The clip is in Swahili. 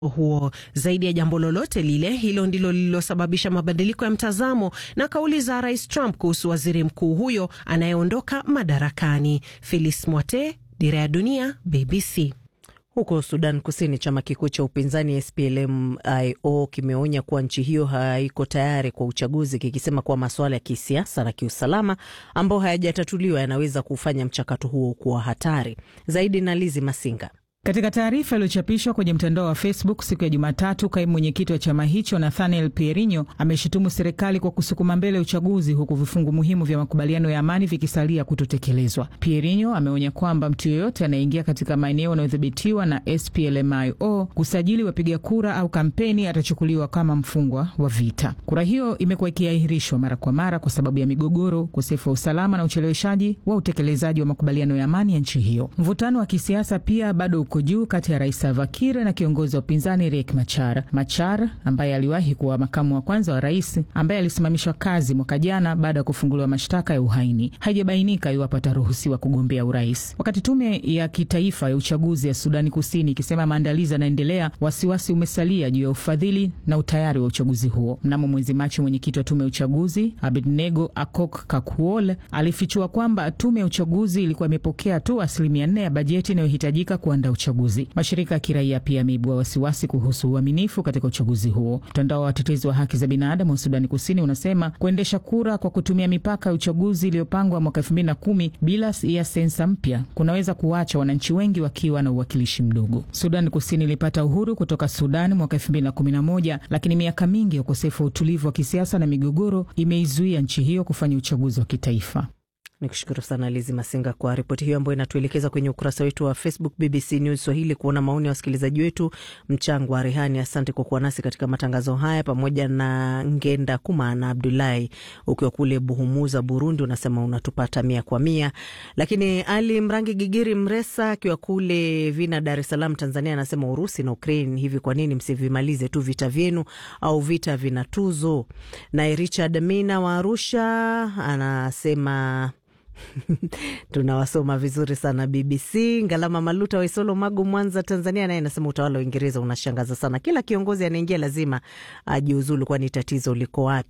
huo zaidi ya jambo lolote lile, hilo ndilo lililosababisha mabadiliko ya mtazamo na kauli za Rais Trump kuhusu waziri mkuu huyo anayeondoka madarakani. Phyllis Mwate, Dira ya Dunia, BBC. Huko Sudan Kusini, chama kikuu cha upinzani SPLM-IO kimeonya kuwa nchi hiyo haiko tayari kwa uchaguzi, kikisema kuwa masuala ya kisiasa na kiusalama ambayo hayajatatuliwa yanaweza kufanya mchakato huo kuwa hatari zaidi. Na Lizi Masinga katika taarifa iliyochapishwa kwenye mtandao wa Facebook siku ya Jumatatu, kaimu mwenyekiti wa chama hicho Nathaniel Pierinho ameshutumu serikali kwa kusukuma mbele uchaguzi huku vifungu muhimu vya makubaliano ya amani vikisalia kutotekelezwa. Pierinho ameonya kwamba mtu yeyote anayeingia katika maeneo yanayodhibitiwa na SPLMIO kusajili wapiga kura au kampeni atachukuliwa kama mfungwa wa vita. Kura hiyo imekuwa ikiahirishwa mara kwa mara kwa sababu ya migogoro, ukosefu wa usalama na ucheleweshaji wa utekelezaji wa makubaliano ya amani ya nchi hiyo. Mvutano wa kisiasa pia bado uko juu kati ya rais Salva Kiir na kiongozi wa upinzani Riek Machar. Machar ambaye aliwahi kuwa makamu wa kwanza wa rais, ambaye alisimamishwa kazi mwaka jana baada ya kufunguliwa mashtaka ya uhaini. Haijabainika iwapo ataruhusiwa kugombea urais. Wakati tume ya kitaifa ya uchaguzi ya Sudani Kusini ikisema maandalizi yanaendelea, wasiwasi umesalia juu ya ufadhili na utayari wa uchaguzi huo. Mnamo mwezi Machi, mwenyekiti wa tume ya uchaguzi Abednego Akok Kakuol alifichua kwamba tume ya uchaguzi ilikuwa imepokea tu asilimia nne ya bajeti inayohitajika kuandaa uchaguzi. Mashirika ya kiraia pia yameibua wasiwasi kuhusu uaminifu katika uchaguzi huo. Mtandao wa watetezi wa haki za binadamu wa Sudani Kusini unasema kuendesha kura kwa kutumia mipaka ya uchaguzi iliyopangwa mwaka elfu mbili na kumi bila ya sensa mpya kunaweza kuwacha wananchi wengi wakiwa na uwakilishi mdogo. Sudani Kusini ilipata uhuru kutoka Sudani mwaka elfu mbili na kumi na moja lakini miaka mingi ya ukosefu wa utulivu wa kisiasa na migogoro imeizuia nchi hiyo kufanya uchaguzi wa kitaifa. Ni kushukuru sana Lizi Masinga kwa ripoti hiyo ambayo inatuelekeza kwenye ukurasa wetu wa Facebook BBC News Swahili kuona maoni ya wasikilizaji wetu. Mchango wa Rehani, asante kwa kuwa nasi katika matangazo haya, pamoja na Ngenda Kuma na Abdulahi ukiwa kule Buhumuza, Burundi, unasema unatupata mia kwa mia. Lakini Ali Mrangi Gigiri Mresa akiwa kule Vina, Dar es Salaam, Tanzania, anasema Urusi na Ukraine, hivi kwa nini msivimalize tu vita vyenu au vita vina tuzo? Naye Richard Mina wa Arusha anasema tunawasoma vizuri sana BBC. Ngalama Maluta wa Isolo, Magu, Mwanza, Tanzania, naye anasema utawala wa Uingereza unashangaza sana, kila kiongozi anaingia lazima ajiuzulu, kwani tatizo liko wapi?